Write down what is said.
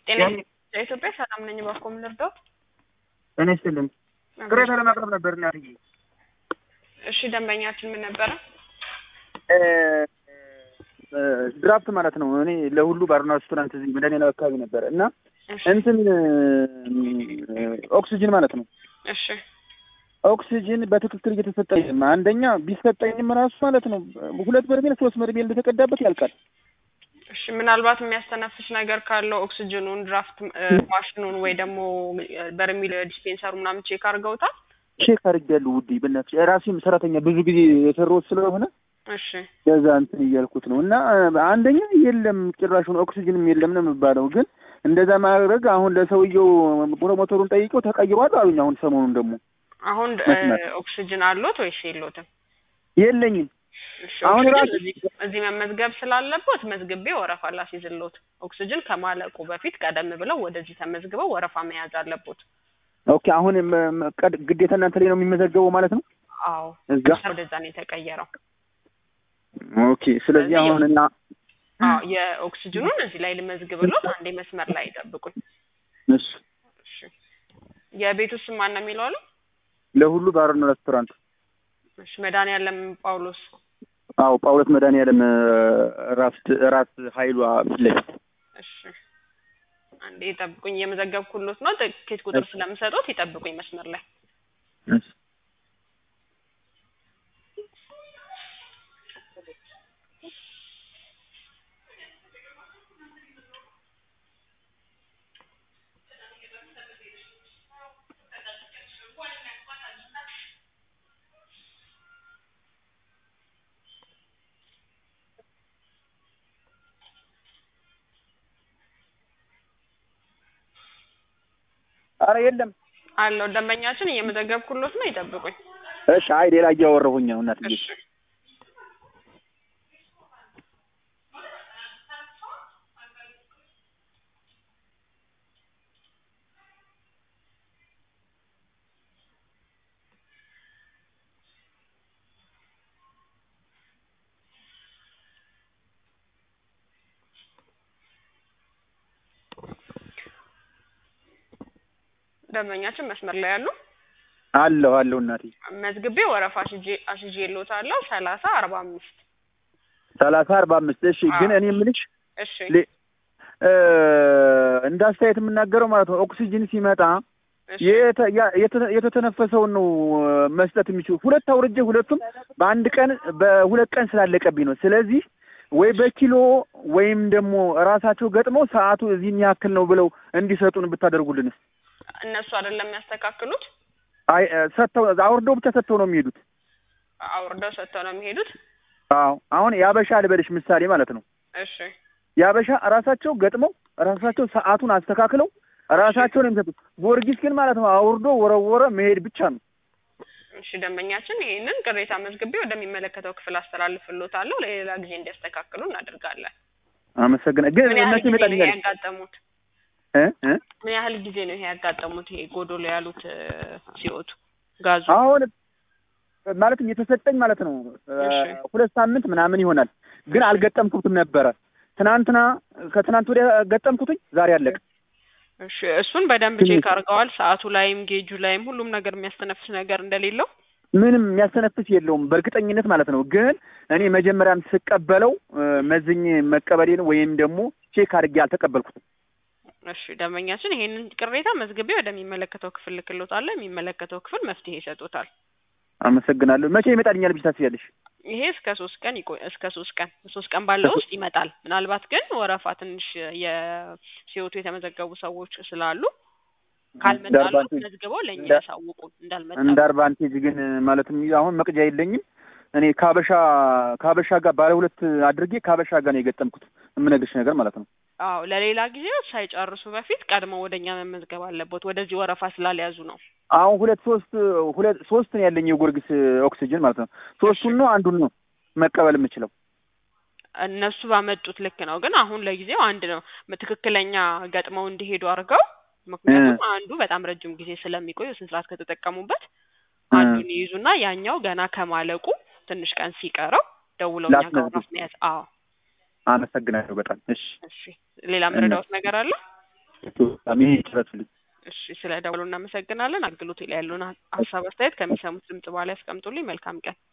ጤና ኢትዮጵያ ሰላም ነኝ። እባክዎ ምን ልርዳዎት? እኔ ስልም ቅሬታ ለማቅረብ ነበር እናትዬ። እሺ ደንበኛችን ምን ነበረ? ድራፍት ማለት ነው። እኔ ለሁሉ ባርና ሬስቶራንት እዚህ መድኃኒዓለም አካባቢ ነበረ እና እሺ እንትን ኦክሲጅን ማለት ነው። እሺ ኦክሲጅን በትክክል እየተሰጠኝም አንደኛ ቢሰጠኝም ራሱ ማለት ነው ሁለት በርሜል ሶስት በርሜል እንደተቀዳበት ያልቃል። እሺ ምናልባት የሚያስተነፍስ ነገር ካለው ኦክስጅኑን ድራፍት ማሽኑን ወይ ደግሞ በርሚል ዲስፔንሰሩ ምናምን ቼክ አድርገውታል? ቼክ አድርጌያለሁ ውዴ፣ በእናትሽ ራሴም ሰራተኛ ብዙ ጊዜ የሰራሁት ስለሆነ እሺ ገዛ እንትን እያልኩት ነው እና አንደኛ የለም ጭራሹን ኦክሲጅንም የለም ነው የሚባለው። ግን እንደዛ ማድረግ አሁን ለሰውየው ፕሮሞተሩን ጠይቀው ተቀይሯል አሉኝ። አሁን ሰሞኑን ደግሞ አሁን መስመር። ኦክስጅን አሎት ወይስ የሎትም? የለኝም። እሺ አሁን ኦክስጅን ራሱ- እዚህ እዚህ መመዝገብ ስላለቦት መዝግቤ ወረፋ ላስይዝልዎት። ኦክስጅን ከማለቁ በፊት ቀደም ብለው ወደዚህ ተመዝግበው ወረፋ መያዝ አለቦት። ኦኬ አሁን ም- ም- ቀድ- ግዴታ እናንተ ላይ ነው የሚመዘገበው ማለት ነው አዎ እዛ። ወደዛ ነው የተቀየረው። ኦኬ ስለዚህ ስለዚህ አሁን እና አዎ የኦክስጅኑን እዚህ ላይ ልመዝግብሎት፣ አንዴ መስመር ላይ ይጠብቁኝ። እሱ እሺ የቤቱ ስም ማን ነው የሚለው አሉ? ለሁሉ ባርና ሬስቶራንት እሺ መድኃኒዓለም ጳውሎስ። አዎ ጳውሎስ መድኃኒዓለም ራስ ራስ ኃይሏ ፊት ለፊት እሺ አንዴ ይጠብቁኝ፣ እየመዘገብኩሎት ነው። ትኬት ቁጥር ስለምሰጡት ይጠብቁኝ መስመር ላይ። እሺ ኧረ የለም አለው ደንበኛችን እየመዘገብኩሎት ነው። ይጠብቁኝ። እሺ አይ ሌላ እያወራሁኝ ነው እናትዬ እሺ ደንበኛችን መስመር ላይ ያሉ አለሁ አለሁ እናትዬ መዝግቤ ወረፋ አስይዤ አስይዤልዎታለሁ። ሰላሳ አርባ አምስት ሰላሳ አርባ አምስት እሺ ግን አዎ። እኔ የምልሽ እሺ ሌ- እ እንደ አስተያየት የምናገረው ማለት ነው ኦክሲጅን ሲመጣ እሺ የተ- ያ- የተ- የተተነፈሰውን ነው መስጠት የሚችሉ ሁለት አውርጄ ሁለቱም በአንድ ቀን በሁለት ቀን ስላለቀብኝ ነው። ስለዚህ ወይ በኪሎ ወይም ደግሞ ራሳቸው ገጥመው ሰዓቱ እዚህን ያክል ነው ብለው እንዲሰጡን ብታደርጉልንስ። እነሱ አይደለም የሚያስተካክሉት፣ አይ እ፣ ሰጥተው አውርደው ብቻ ሰጥተው ነው የሚሄዱት። አውርደው ሰጥተው ነው የሚሄዱት። አዎ አሁን ያበሻ ልበልሽ ምሳሌ ማለት ነው እሺ ያበሻ ራሳቸው ገጥመው ራሳቸው ሰዓቱን አስተካክለው ራሳቸው ነው የሚሰጡት። ጊዮርጊስ ግን ማለት ነው አውርዶ ወረወረ መሄድ ብቻ ነው። እሺ ደንበኛችን ይህንን ቅሬታ መዝግቤ ወደሚመለከተው ክፍል አስተላልፍልዎታለሁ። ለሌላ ጊዜ እንዲያስተካክሉ እናደርጋለን። አመሰግና ግን ምን ያህል እነሱ ጊዜ ነው ይሄ ይመጣልኛል ያጋጠሙት? እ እ ምን ያህል ጊዜ ነው ይሄ ያጋጠሙት? ይሄ ጎዶሎ ያሉት እ፣ ሲወጡ ጋዙ አሁን ማለትም የተሰጠኝ ማለት ነው እ፣ እሺ። ሁለት ሳምንት ምናምን ይሆናል። ግን አልገጠምኩትም ነበረ። ትናንትና ከትናንት ወዲያ ገጠምኩትኝ ዛሬ አለቀ። እሺ እሱን በደንብ ትንሽ- ቼክ አድርገዋል። ሰዓቱ ላይም ጌጁ ላይም ሁሉም ነገር የሚያስተነፍስ ነገር እንደሌለው ምንም የሚያስተነፍስ የለውም በእርግጠኝነት ማለት ነው። ግን እኔ መጀመሪያም ስቀበለው እ፣ መዝኜ መቀበሌን ወይም ደግሞ ቼክ አድርጌ አልተቀበልኩትም። እሺ ደንበኛችን ይሄንን ቅሬታ መዝግቤ ወደሚመለከተው ክፍል ልክሎታለሁ። የሚመለከተው ክፍል መፍትሄ ይሰጡታል። አመሰግናለሁ። መቼ ይመጣልኛል ብዬ ታስቢያለሽ? ይሄ እስከ ሶስት ቀን ይቆይ እስከ ሶስት ቀን ሶስት ቀን ባለው ውስጥ ይመጣል። ምናልባት ግን ወረፋ ትንሽ የሲወቱ የተመዘገቡ ሰዎች ስላሉ ካልመጣሉ አድቫንቴጅ- መዝግበው ለእኛ እንደ- ያሳውቁን እንዳልመጣ እንደ አድቫንቴጅ ግን ማለትም አሁን መቅጃ የለኝም እኔ ካበሻ ካበሻ ጋር ባለ ሁለት አድርጌ ካበሻ ጋር ነው የገጠምኩት የምነግርሽ ነገር ማለት ነው። አዎ ለሌላ ጊዜ ሳይጨርሱ በፊት ቀድመው ወደኛ መመዝገብ አለበት። ወደዚህ ወረፋ ስላልያዙ ነው። አሁን ሁለት ሶስት ሁለት ሶስት ነው ያለኝ የጎርጊስ ኦክሲጅን ማለት ነው። ሶስቱን ነው አንዱን ነው መቀበል የምችለው። እነሱ ባመጡት ልክ ነው። ግን አሁን ለጊዜው አንድ ነው ትክክለኛ ገጥመው እንዲሄዱ አድርገው ምክንያቱም አንዱ በጣም ረጅም ጊዜ ስለሚቆይ ስንት ሰዓት ከተጠቀሙበት አንዱን ይይዙና ያኛው ገና ከማለቁ ትንሽ ቀን ሲቀረው ደውለው እኛ ጋር ወረፋ መያዝ። አዎ አመሰግናለሁ በጣም እሺ። እሺ ሌላ ምረዳውት ነገር አለ? ፕሮግራሜ ይጨረሱልኝ። እሺ ስለ ደውሉ እናመሰግናለን። አገልግሎት ላይ ያሉን ሀሳብ አስተያየት ከሚሰሙት ድምጽ በኋላ ያስቀምጡልኝ። መልካም ቀን